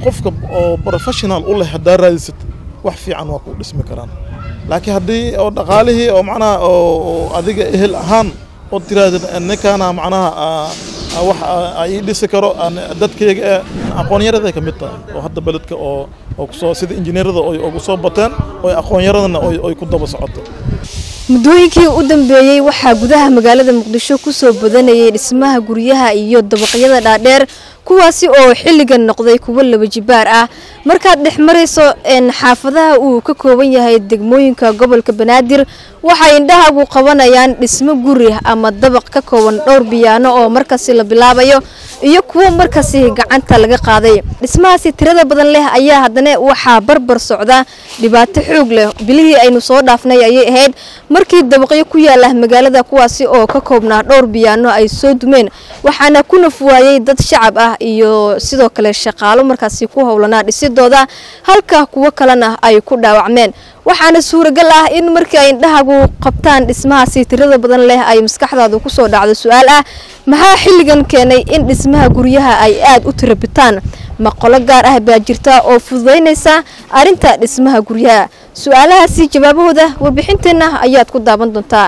qofka oo professional u leh haddaa raadisid wax fiican waa ku dhismi karaan laakiin haddii oo dhaqaalihii oo macnaha oo adiga ehel ahaan oo tiraahda ninkaana macnaha wax ii dhisi karo dadkayga ee aqoonyaraday ka mid tahay oo hadda beledka oo oo kusoo sida injineerada oy ugu soo bateen oo aqoonyaradana oy ku daba socoto muddooyinkii u dambeeyey waxaa gudaha magaalada muqdisho ku soo badanayay dhismaha guryaha iyo dabaqyada dhaadheer kuwaasi oo xilligan noqday kuwo laba jibaar ah markaad dhex marayso xaafadaha uu ka kooban yahay degmooyinka gobolka banaadir waxay indhahagu qabanayaan dhismo guri ama dabaq ka kooban dhowr biyaano oo markaasi la bilaabayo iyo kuwo markaasi gacanta laga qaaday dhismahaasi tirada badan leh ayaa haddana waxaa barbar socda dhibaato xoog leh bilihii aynu soo dhaafnay ayay ahayd markii dabaqyo ku yaala magaalada kuwaasi oo ka koobnaa dhowr biyaano ay soo dumeen waxaana ku nafwaayey dad shacab ah iyo sidoo kale shaqaalo markaasi ku howlanaa dhisidooda halka kuwo kalena ay ku dhaawacmeen waxaana suuragal ah in markii ay indhahagu qabtaan dhismahaasi tirada badan leh ay maskaxdaadu kusoo dhacdo su-aal ah maxaa xilligan keenay in dhismaha guryaha ay aada u tirabitaan ma qolo gaar ah baa jirta oo fududaynaysa arrinta dhismaha guryaha su-aalahaasi jawaabahooda warbixinteenna ayaad ku daaban doontaa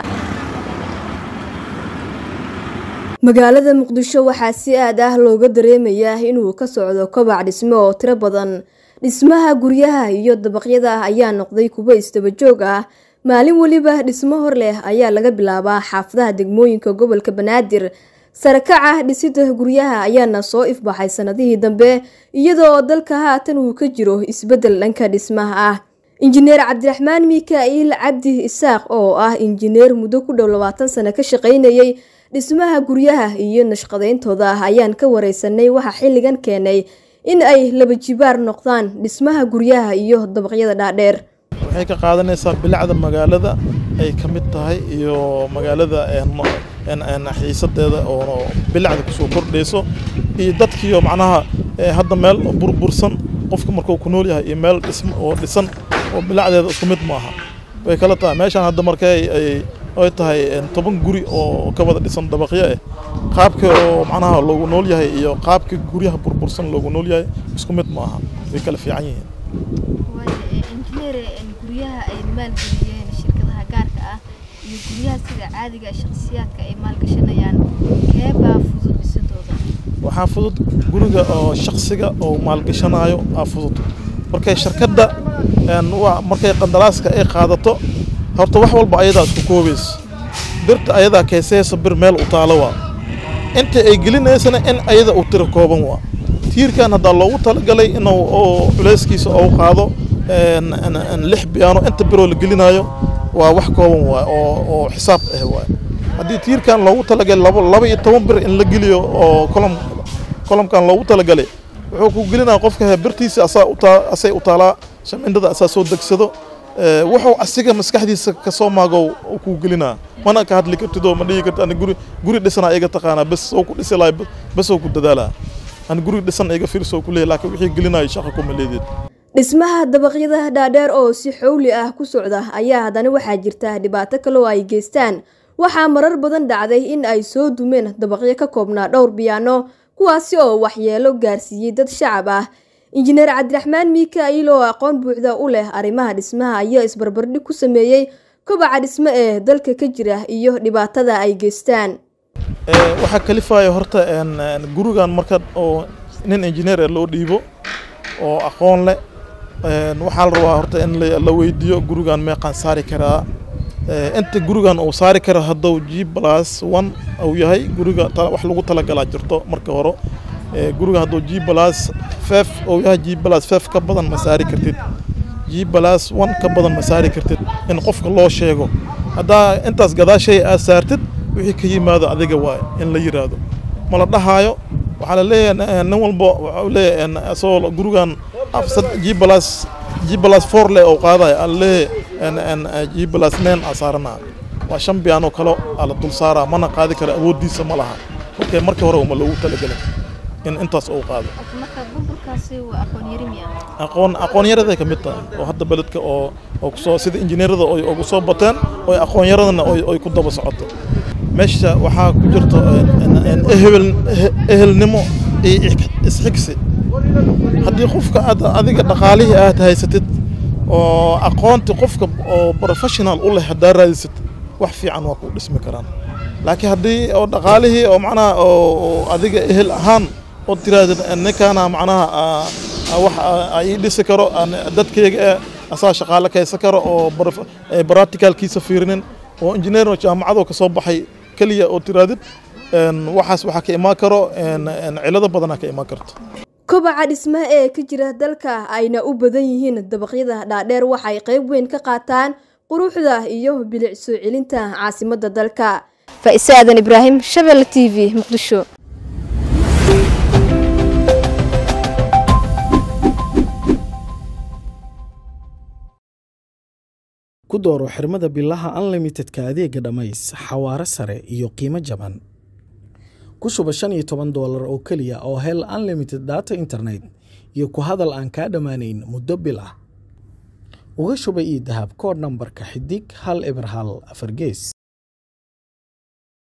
magaalada muqdisho waxaa si aad ah looga dareemayaa inuu ka socdo kobac dhismo oo tiro badan dhismaha guryaha iyo dabaqyada ah ayaa noqday kuwo isdabajoog ah maalin weliba dhismo hor leh ayaa laga bilaabaa xaafadaha degmooyinka gobolka banaadir sarakaca dhisida guryaha ayaana soo ifbaxay sanadihii dambe iyadoo dalka haatan uu ka jiro isbeddel dhanka dhismaha ah injineer cabdiraxmaan mika'iil cabdi isaaq oo ah injineer muddo ku dhow labaatan sano ka shaqaynayay dhismaha guryaha iyo nashqadayntooda ah ayaan ka wareysanay waxa xilligan keenay in ay laba jibaar noqdaan dhismaha guryaha iyo dabaqyada dhaadheer waxay ka qaadanaysaa bilacda magaalada ay ka mid tahay iyo magaalada xiisadeeda oo bilacda kusoo kordhayso iyo dadkiioo macnaha hadda meel burbursan qofka markuu ku nool yahay iyo meel dhism oo dhisan oo bilacdeeda isku mid maaha way kala tahay meeshaan hadda markay ay tahay toban guri oo ka wada dhisan dabaqyo ah qaabka oo macnaha loogu nool yahay iyo qaabka guryaha burbursan loogu nool yahay isku mid ma aha way kala fiican yihiin injineer guryaha ay maalgeliyeen shirkadaha gaarka ah iyo guryaha sida caadiga shakhsiyaadka ay maalgashanayaan keebaa fudud dhisidooda waxaa fudud guriga oo shaksiga oo maalgashanayo aa fudud markay shirkadda markay qandaraaska ay qaadato horta wax walba ayadaa isku koobaysa birta ayadaa keesaysa bir meel u taalo waa inta ay gelinaysana in ayada uu tiro kooban waa tiirkan haddaa loogu talagalay inuu culayskiisa ou qaado lix biyaano inta biroo la gelinayo waa wax kooban waay oo xisaab ah waay haddii tiirkan loogu talagalay laba iyo toban bir in la geliyo oo kolom kolomkan loogu talagalay wuxuu ku gelinaya qofka birtiisa asaa utaa asay u taalaa shamindada asaa soo degsado wuxuu asiga maskaxdiisa kasoo maago kuu gelinaa mana ka hadli kartid oo ma dhihi karti ani guri guri dhisanaa iga taqaanaa bes soo ku dhisi lahay bes oo ku dadaalaa ani guri dhisan iga fiirsoo ku leeyahy laakiin wixii gelinayo shaqa kuma leedeed dhismaha dabaqyada dhaadheer oo si xowli ah ku socda ayaa haddana waxaa jirta dhibaato kale oo ay geystaan waxaa marar badan dhacday in ay soo dumeen dabaqyo ka koobnaa dhowr biyaano kuwaasi oo waxyeelo gaarsiiyey dad shacab ah injineer cabdiraxmaan mika'iil oo aqoon buuxda u leh arrimaha dhismaha ayaa isbarbardhig ku sameeyey kobaca dhismo ee dalka ka jira iyo dhibaatada ay geystaan waxaa kalifaya horta gurigan marka oo nin injineer loo dhiibo oo aqoon leh waxaa la rabaa horta in la weydiiyo gurigan meeqaan saari karaa inta gurigan uu saari karo hadduu g plus one uu yahay guriga wax lagu talagalaa jirto marka hore guriga hadduu g plus fef uu yahay g plus fef ka badan ma saari kartid g plus one ka badan ma saari kartid in qofka loo sheego haddaa intaas gadaashay aad saartid wixii ka yimaado adiga waay in la yiraahdo ma la dhahaayo waxaa la leeyahay nin walba waxau leeyahay asagoo gurigan g plus g plus four le oo qaadayo aan leeyahay g plus nine aa saaranaa waa shan biyaanoo kale aa la dul saaraa mana qaadi kara awooddiisa ma laha markay markii hore uma loogu talagelin in intaas uu qaado marka burburkaasi waa aqoon yari miya aqoon aqoon yaraday ka mid tahay oo hadda beledka oo oo kusoo sida injineerada oy ugu soo bateen oo aqoon yaradana oy ku daba socoto meesha waxaa ku jirta ehel ehelnimo iyo isxigsi haddii qofka aad adiga dhaqaalihii aad haysatid oo aqoonti qofka oo professional u leh haddaa raadisid wax fiican waa ku dhismi karaan laakiin haddii oo dhaqaalihii oo macnaha oo adiga ehel ahaan oo tirahdid ninkaana macnaha wax ii dhisi karo dadkayga eh asaa shaqaale kaysan karo oo practicalkiisa fiirinin oo engineer jaamacadoo ka soo baxay keliya oo tirahdid waxaas waxaa ka imaan karo cilado badanaa ka imaan karto kobaca dhismaha ee ka jira dalka ayna u badan yihiin dabaqyada dhaadheer waxay qayb weyn ka qaataan quruxda iyo bilic soo celinta caasimadda dalka faa'ise aadan ibraahim shabelle t v muqdisho ku dooro xirmada bilaha unlimitedka adeega dhammays xawaare sare iyo qiimo jaban ku shuba shan iyo toban doolar oo keliya oo hel unlimited data internet iyo ku hadal aan kaa dhammaanayn muddo bil ah uga shuba ii dahab koodh nambarka xidig hal eber hal afar gees